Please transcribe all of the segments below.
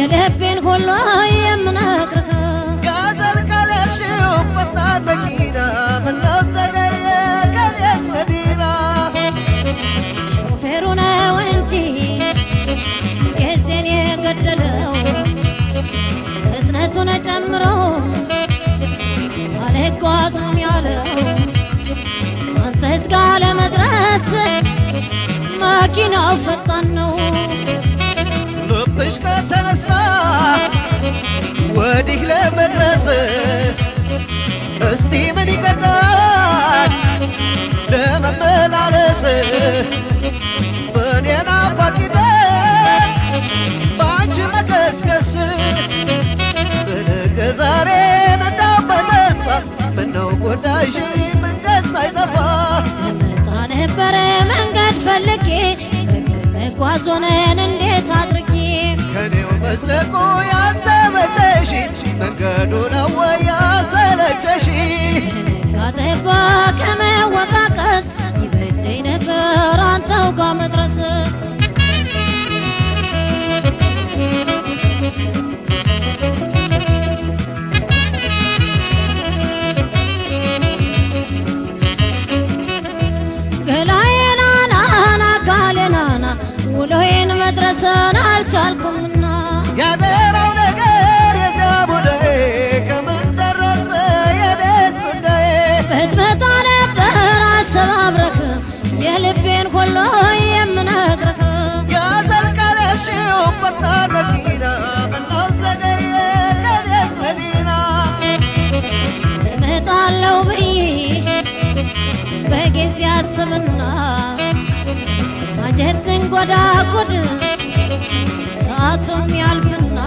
የልቤን ሁሉ የምነግርህ ጋዘል ካለሽው ፈጣን መኪና ምነው ዘገየ ከኔስ መዲና ሾፌሩ ነው እንጂ ጊዜን የገደለው ፍጥነቱን ጨምሮ አልጓዝም ያለው አንተስ ጋር ለመድረስ መኪናው ፈጣን ነው። ልብሽ ከተነሳ ወዲህ ለመድረስ እስቲ ምን ይቀጣል ለመመላለስ በእኔ ናፋቂነት በአንቺ መቀስቀስ በነገ ዛሬ ነዳው በተስፋ ምነው ጎዳሽ መንገድ ሳይጠፋ ልመጣ ነበረ መንገድ ፈልጌ መጓዝ ሆነን እንዴት አድርጌ ከኔው መዝለቁ ያንተ መጨሽ መንገዱ ነው ወይ ያሰለቸሽ ካጠባ ከመወቃቀስ ይበጀኝ ነበር አንተው ጋር መድረስ ገላዬናናና አካሌናና ውሎዬን መድረስን አልቻልኩምና ያደራው ነገር የጃቡዳዬ ከምን ደረሰ የደስ ጉዳዬ ብትመጣ ነበር አሰባብረክ የልቤን ሁሉ የምነግርህ ያዘልቃለሽው ፈጣን መኪና ምነው ዘገየ ከደስ መዲና እመጣለሁ ብዬ በጊዜ አስብና ማጀት ስንጎዳጉድ ሰዓቱም ያልፍና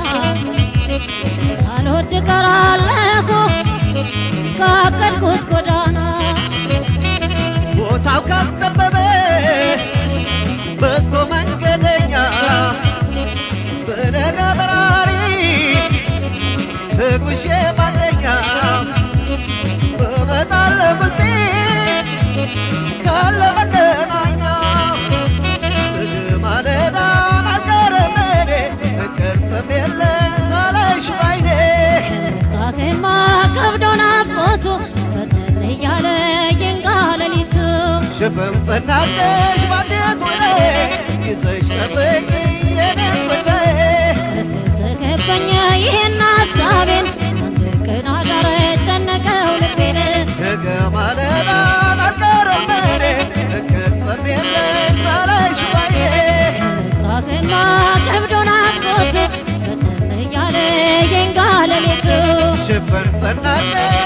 ሳልወድ ቀራለሁ ካቀድኩት ጎዳና ቦታው ካጠበበ በዝቶ መንገደኛ በነጋ በራሪ ተጉዤ ባንደኛ እመጣለሁ ውስጤ ካለ መገናኛ ማለዳ አልቀረም እኔ እንቅልፍም የለም ሳላይሽ ባይኔ ከመጣቴማ ከብዶ ናፍቆቱ ፈጠን እያለ ይንጋ ሌሊቱ ሽፍንፍናለሽ ባንዴት ወይ ይዘሽ ጠብቂ የኔን ጉዳይ እስከሰከበኝ ይህን ሀሳቤን አንድ ቀን አዳረ ጨነቀው ልቤን ነገ ማለዳ አልቀረም እኔ እንቅልፍም የለም ሳላይሽ ባይኔ ከመጣቴማ ከብዶ ናፍቆቱ ፈጠን እያለ ይንጋ ሌሊቱ ሽፍንፍናለሽ